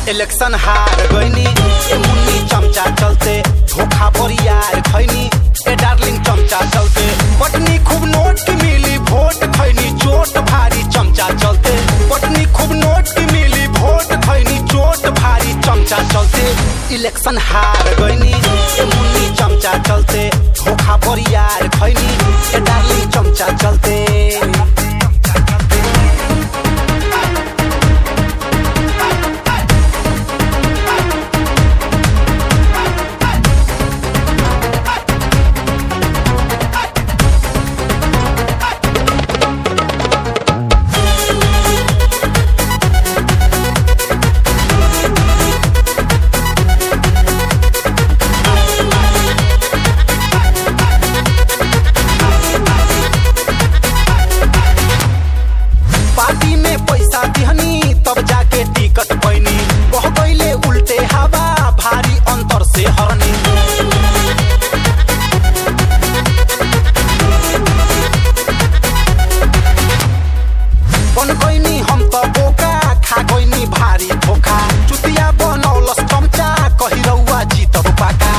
election हार गईनी ए मुन्नी चमचा चलते धोखा बोरियार खैनी ए डार्लिंग चमचा चलते पटनी खूब नोट की मिली वोट खैनी चोट भारी चमचा चलते पटनी खूब नोट की मिली वोट खैनी चोट भारी चमचा चलते इलेक्शन हार गईनी ए मुन्नी चमचा चलते धोखा बोरियार खैनी ए डार्लिंग चमचा चलते पार्टी में पैसा दिहनी तब जाके टिकट पैनी बह गईले उल्टे हवा भारी अंतर से हरनी बन गईनी हम त बोका खा गईनी भारी धोखा चुतिया बनौलस चमचा कही रउआ जीतब पाका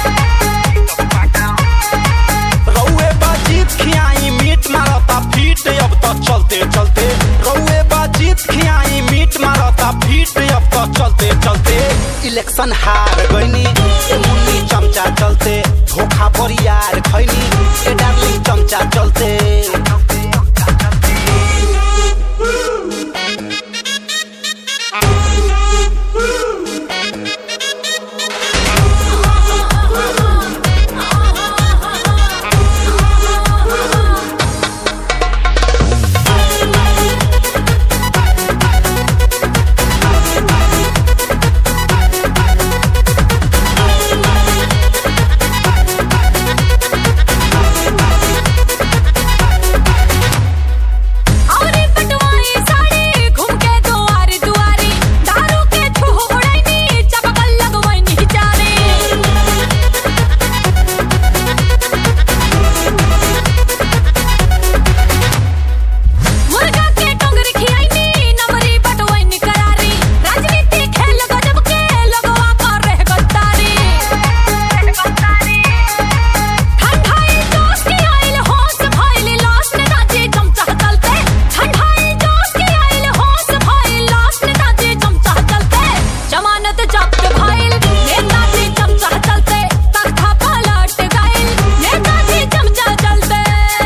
रउए बाजीत खियाई मीट मारता फीट अब तो चलते चलते रउए बाजीत खियाई मीट मारता फीट अब तो चलते चलते इलेक्शन हार गईनी ए मुन्नी चमचा चलते धोखा बोरियार खैनी ए डार्लिंग चमचा चलते औरे पटवाई साड़ी घूम के दुआरी दुआरी दारू के छोड़नी चपकल लगवनी चारे मुर्गा के टोंगरी खियाइनी नमरी बटवनी करारी राजनीति खेल गजब के लगवा कर रह गद्दारी ठंडाई जोश की आइल होश भइल लाश नेताजी चमचा चलते ठंडाई जोश की आइल होश भइल लाश नेताजी चमचा चलते जमानत जब्त भइल नेताजी चमचा चलते तख्ता पलट गइल नेताजी चमचा चलते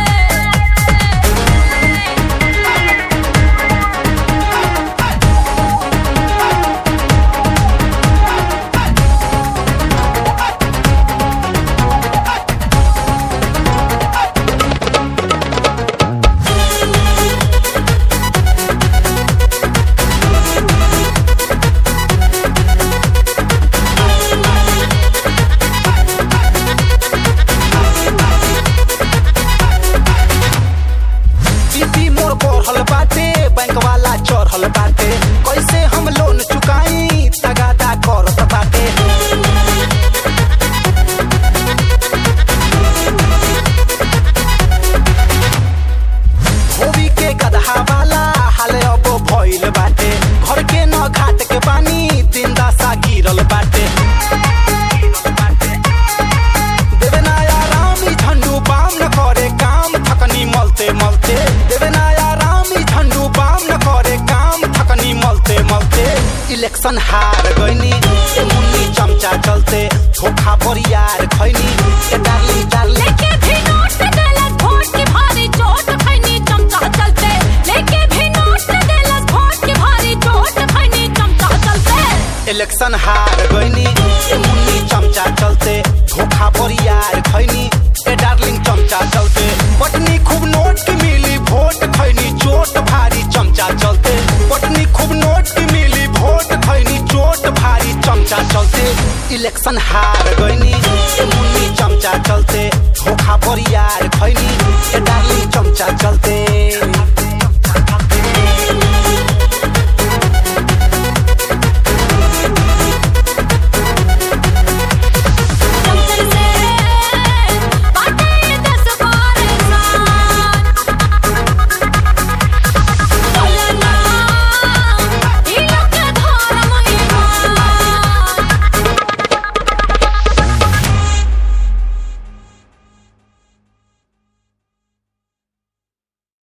बीपी मोर बढ़ल बाटे बैंक वाला चढ़ल बाटे कैसे हम लोन चुकाई तगादा करत बाटे धोबी के गदहा वाला हाल अब भइल बाटे घर के न घाट के पानी दिन दशा गिरल बाटे देवे नया राम ई झंडू बाम न करे काम थकनी मलते मलते देवे नया राम ई झंडू बाम न करे काम थकनी मलते मलते इलेक्शन हार गईनी ए मुन्नी चमचा चलते धोखा बोरियार खैनी ए डार्लिंग डार्लिंग लेके भी नोट देलस वोट की भारी चोट खैनी चमचा चलते लेके भी नोट देलस वोट की भारी चोट खैनी चमचा चलते इलेक्शन हार गईनी ए मुन्नी चमचा चलते धोखा बोरियार खैनी ए डार्लिंग चमचा चलते पटनी खूब नोट की मिली वोट खैनी चोट भारी चमचा चलते पटनी खूब नोट की मिली वोट खैनी चोट भारी चमचा चलते इलेक्शन हार गईनी ए मुन्नी चमचा चलते धोखा बोरियार खैनी ए डार्लिंग चमचा चलते